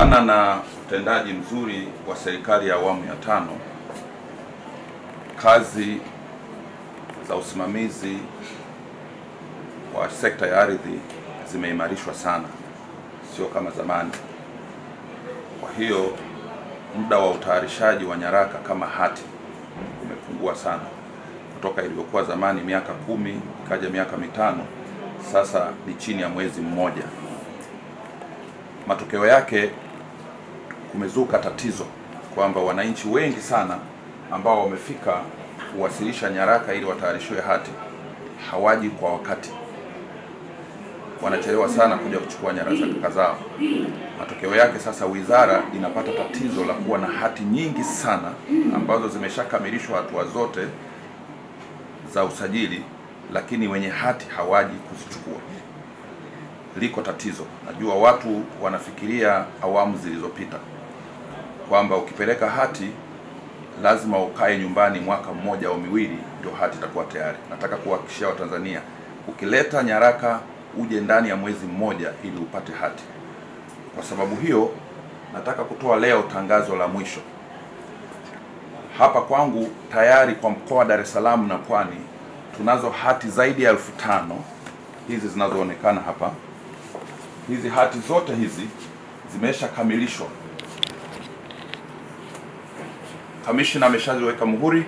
Kutokana na utendaji mzuri wa serikali ya awamu ya tano, kazi za usimamizi wa sekta ya ardhi zimeimarishwa sana, sio kama zamani. Kwa hiyo muda wa utayarishaji wa nyaraka kama hati umepungua sana kutoka ilivyokuwa zamani miaka kumi ikaja miaka mitano, sasa ni chini ya mwezi mmoja. Matokeo yake kumezuka tatizo kwamba wananchi wengi sana ambao wamefika kuwasilisha nyaraka ili watayarishiwe hati hawaji kwa wakati, wanachelewa sana kuja kuchukua nyaraka zao. Matokeo yake sasa, wizara inapata tatizo la kuwa na hati nyingi sana ambazo zimeshakamilishwa hatua zote za usajili, lakini wenye hati hawaji kuzichukua. Liko tatizo. Najua watu wanafikiria awamu zilizopita kwamba ukipeleka hati lazima ukae nyumbani mwaka mmoja au miwili ndio hati itakuwa tayari. Nataka kuhakikishia Watanzania, ukileta nyaraka uje ndani ya mwezi mmoja ili upate hati. Kwa sababu hiyo, nataka kutoa leo tangazo la mwisho hapa kwangu. Tayari kwa mkoa wa Dar es Salaam na Pwani tunazo hati zaidi ya elfu tano hizi zinazoonekana hapa. Hizi hati zote hizi zimeshakamilishwa, kamishna ameshaziweka muhuri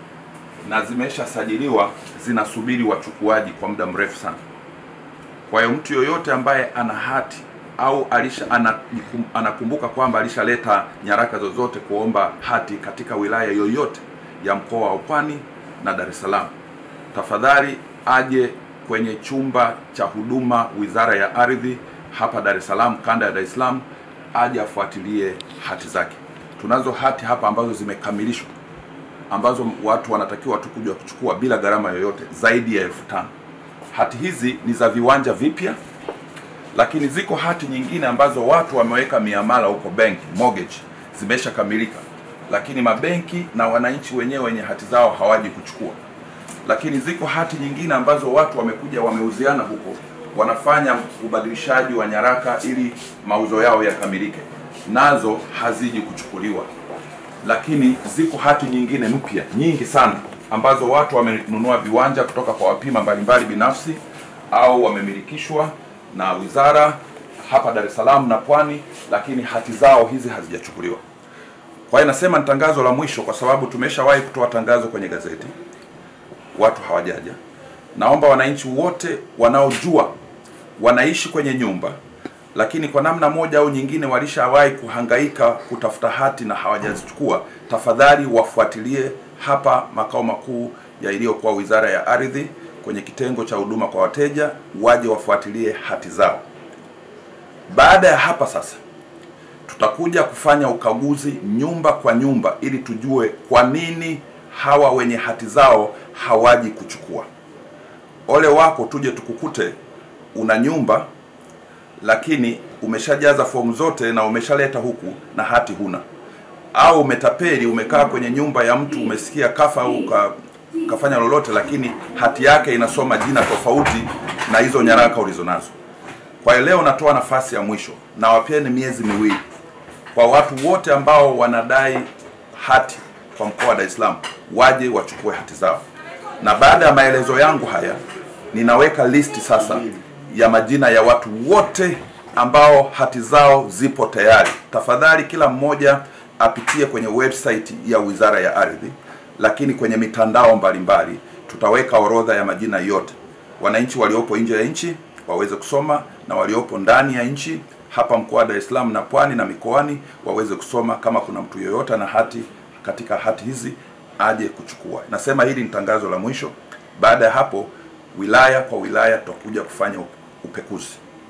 na zimeshasajiliwa, zinasubiri wachukuaji kwa muda mrefu sana. Kwa hiyo mtu yoyote ambaye ana hati au alisha anakum- anakumbuka kwamba alishaleta nyaraka zozote kuomba hati katika wilaya yoyote ya mkoa wa Pwani na Dar es Salaam, tafadhali aje kwenye chumba cha huduma Wizara ya Ardhi hapa Dar es Salaam, kanda ya Dar es Salaam, aje afuatilie hati zake. Tunazo hati hapa ambazo zimekamilishwa ambazo watu wanatakiwa tu kuja kuchukua bila gharama yoyote, zaidi ya elfu tano. Hati hizi ni za viwanja vipya, lakini ziko hati nyingine ambazo watu wameweka miamala huko benki, mortgage zimeshakamilika, lakini mabenki na wananchi wenyewe wenye hati zao hawaji kuchukua. Lakini ziko hati nyingine ambazo watu wamekuja wameuziana huko, wanafanya ubadilishaji wa nyaraka ili mauzo yao yakamilike, nazo haziji kuchukuliwa lakini ziko hati nyingine mpya nyingi sana ambazo watu wamenunua viwanja kutoka kwa wapima mbalimbali binafsi au wamemilikishwa na wizara hapa Dar es Salaam na Pwani, lakini hati zao hizi hazijachukuliwa. Kwa hiyo nasema ni tangazo la mwisho, kwa sababu tumeshawahi kutoa tangazo kwenye gazeti, watu hawajaja. Naomba wananchi wote wanaojua wanaishi kwenye nyumba lakini kwa namna moja au nyingine walishawahi kuhangaika kutafuta hati na hawajazichukua, tafadhali wafuatilie hapa makao makuu ya iliyokuwa Wizara ya Ardhi kwenye kitengo cha huduma kwa wateja, waje wafuatilie hati zao. Baada ya hapa sasa, tutakuja kufanya ukaguzi nyumba kwa nyumba ili tujue kwa nini hawa wenye hati zao hawaji kuchukua. Ole wako tuje tukukute una nyumba lakini umeshajaza fomu zote na umeshaleta huku na hati huna, au umetapeli, umekaa kwenye nyumba ya mtu, umesikia kafa au ka, kafanya lolote, lakini hati yake inasoma jina tofauti na hizo nyaraka ulizonazo. Kwa hiyo leo natoa nafasi ya mwisho na wapeni miezi miwili kwa watu wote ambao wanadai hati kwa mkoa wa Dar es Salaam waje wachukue hati zao, na baada ya maelezo yangu haya ninaweka listi sasa ya majina ya watu wote ambao hati zao zipo tayari. Tafadhali kila mmoja apitie kwenye website ya Wizara ya Ardhi, lakini kwenye mitandao mbalimbali tutaweka orodha ya majina yote. Wananchi waliopo nje ya nchi waweze kusoma na waliopo ndani ya nchi hapa mkoa wa Dar es Salaam na Pwani na mikoani waweze kusoma. Kama kuna mtu yoyote na hati katika hati hizi aje kuchukua. Nasema hili ni tangazo la mwisho. Baada ya hapo, wilaya kwa wilaya tutakuja kufanya upekuzi.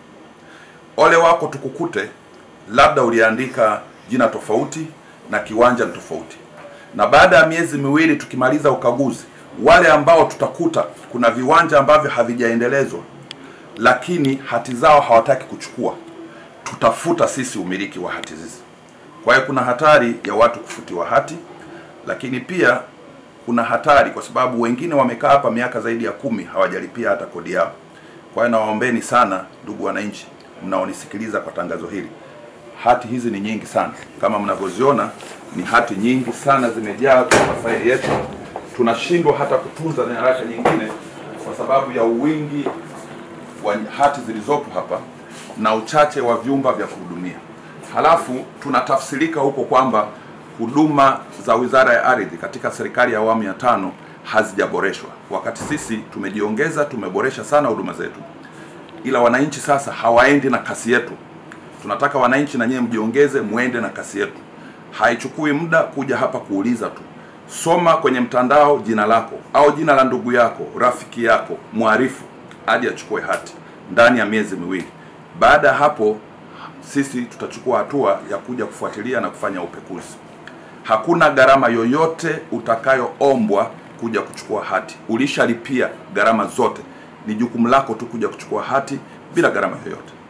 Ole wako tukukute labda uliandika jina tofauti na kiwanja ni tofauti, na baada ya miezi miwili tukimaliza ukaguzi, wale ambao tutakuta kuna viwanja ambavyo havijaendelezwa lakini hati zao hawataki kuchukua, tutafuta sisi umiliki wa hati hizi. Kwa hiyo kuna hatari ya watu kufutiwa hati, lakini pia kuna hatari kwa sababu wengine wamekaa hapa miaka zaidi ya kumi hawajalipia hata kodi yao. Kwa hiyo nawaombeni sana ndugu wananchi mnaonisikiliza kwa tangazo hili, hati hizi ni nyingi sana, kama mnavyoziona ni hati nyingi sana zimejaa kwenye mafaili yetu. Tunashindwa hata kutunza nyaraka nyingine kwa sababu ya uwingi wa hati zilizopo hapa na uchache wa vyumba vya kuhudumia. Halafu tunatafsirika huko kwamba huduma za Wizara ya Ardhi katika serikali ya awamu ya tano hazijaboreshwa, wakati sisi tumejiongeza, tumeboresha sana huduma zetu, ila wananchi sasa hawaendi na kasi yetu. Tunataka wananchi na nyewe mjiongeze, muende na kasi yetu. Haichukui muda kuja hapa kuuliza tu, soma kwenye mtandao jina lako au jina la ndugu yako, rafiki yako, mwarifu hadi achukue hati ndani ya miezi miwili. Baada ya hapo, sisi tutachukua hatua ya kuja kufuatilia na kufanya upekuzi. Hakuna gharama yoyote utakayoombwa kuja kuchukua hati. Ulishalipia gharama zote, ni jukumu lako tu kuja kuchukua hati bila gharama yoyote.